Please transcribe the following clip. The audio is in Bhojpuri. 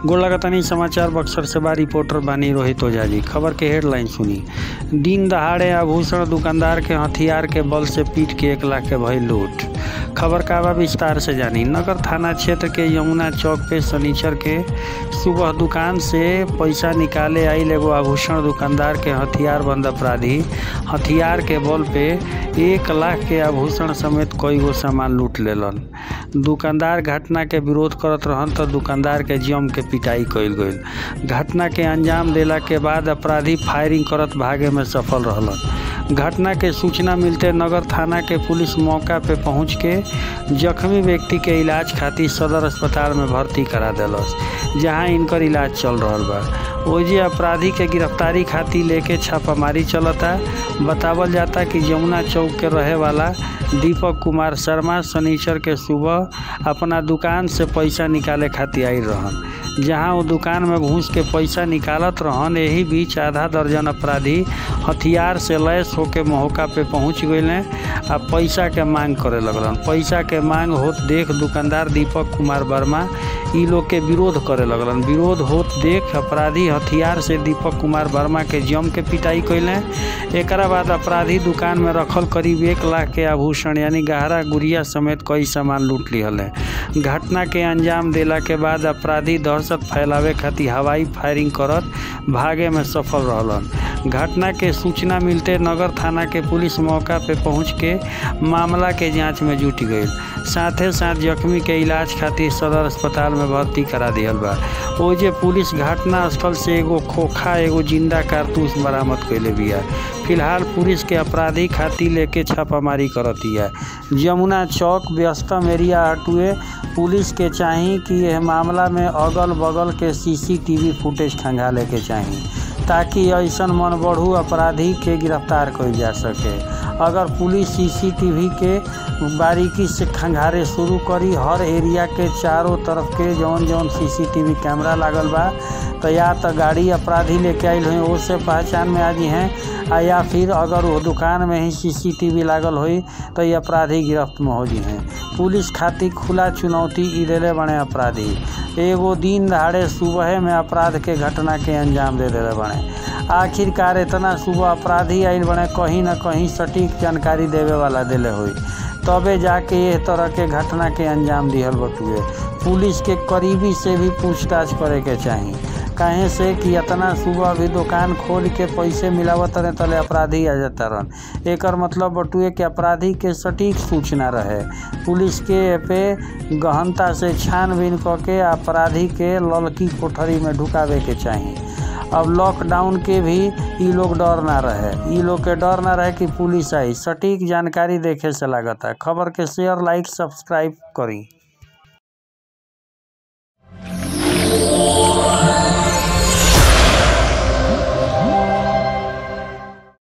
गोड़ लगतनी समाचार बक्सर से बा रिपोर्टर बानी रोहित ओझा जी खबर के हेडलाइन सुनी दिन दहाड़े आभूषण दुकानदार के हथियार के बल से पीट के एक लाख के भई लूट खबर का बा विस्तार से जानी नगर थाना क्षेत्र के यमुना चौक पे शनिचर के सुबह दुकान से पैसा निकाले आइल एगो आभूषण दुकानदार के हथियार बंद अपराधी हथियार के बल पे एक लाख के आभूषण समेत कई गो सामान लूट लेलन दुकानदार घटना के विरोध करत रहन तो दुकानदार के जम के पिटाई कइल गइल घटना के अंजाम देला के बाद अपराधी फायरिंग करत भागे में सफल रहलन घटना के सूचना मिलते नगर थाना के पुलिस मौका पे पहुंच के जख्मी व्यक्ति के इलाज खातिर सदर अस्पताल में भर्ती करा देलस जहां इनकर इलाज चल रहल बा ओजे अपराधी के गिरफ्तारी खातिर लेके छापामारी चलता बतावल जाता कि यमुना चौक के रहे वाला दीपक कुमार शर्मा शनिचर के सुबह अपना दुकान से पैसा निकाले खातिर आई रहन जहां वो दुकान में घूस के पैसा निकालत रहन यही बीच आधा दर्जन अपराधी हथियार से लैस होके मौका पे पहुंच गए आ पैसा के मांग करे लगलन पैसा के मांग होत देख दुकानदार दीपक कुमार वर्मा ई लोग के विरोध करे लगलन विरोध होत देख अपराधी हथियार से दीपक कुमार वर्मा के जम के पिटाई कैले एकरा बाद अपराधी दुकान में रखल करीब एक लाख के आभूषण यानी गहरा गुड़िया समेत कई सामान लूट लिहल घटना के अंजाम देला के बाद अपराधी दहशत फैलावे खातिर हवाई फायरिंग करत भागे में सफल रहलन घटना के सूचना मिलते नगर थाना के पुलिस मौका पे पहुंच के मामला के जांच में जुट गई साथे साथ जख्मी के इलाज खातिर सदर अस्पताल में भर्ती करा दिहल बा ओजे पुलिस घटना स्थल से एगो खोखा एगो जिंदा कारतूस बरामद कैले बिया फिलहाल पुलिस के अपराधी खातिर लेके छापामारी करतिया यमुना चौक व्यस्तम एरिया हटुए पुलिस के चाही कि यह मामला में अगल बगल के सीसीटीवी फुटेज खंगाले के चाही ताकि ऐसन मन बढ़ू अपराधी के गिरफ्तार कइल जा सके अगर पुलिस सीसीटीवी के बारीकी से खंगारे शुरू करी हर एरिया के चारों तरफ के जौन जौन सीसीटीवी कैमरा लागल बा तो या तो गाड़ी अपराधी लेके आयल हुई उससे पहचान में आ जी हैं आ या फिर अगर वो दुकान में ही सीसीटीवी लागल हुई तो ये अपराधी गिरफ्त में हो जी हैं पुलिस खातिर खुला चुनौती ई दिले बने अपराधी एगो दिन दहाड़े सुबह में अपराध के घटना के अंजाम दे दिले बने आखिरकार इतना सुबह अपराधी आयल बने कहीं ना कहीं सटीक जानकारी देवे वाला दिले हुई तबे जाके ये तरह के घटना के अंजाम दिहल बटुए पुलिस के करीबी से भी पूछताछ करे के चाही काहे से कि इतना सुबह भी दुकान खोल के पैसे मिलावत रहे तले अपराधी आ जाता रहन एकर मतलब बटुए कि अपराधी के सटीक सूचना रहे पुलिस के पे गहनता से छानबीन क के अपराधी के ललकी कोठरी में ढुकावे के चाही अब लॉकडाउन के भी ई लोग डर ना रहे ई लोग के डर ना रहे कि पुलिस आई सटीक जानकारी देखे से लागता खबर के शेयर लाइक सब्सक्राइब करी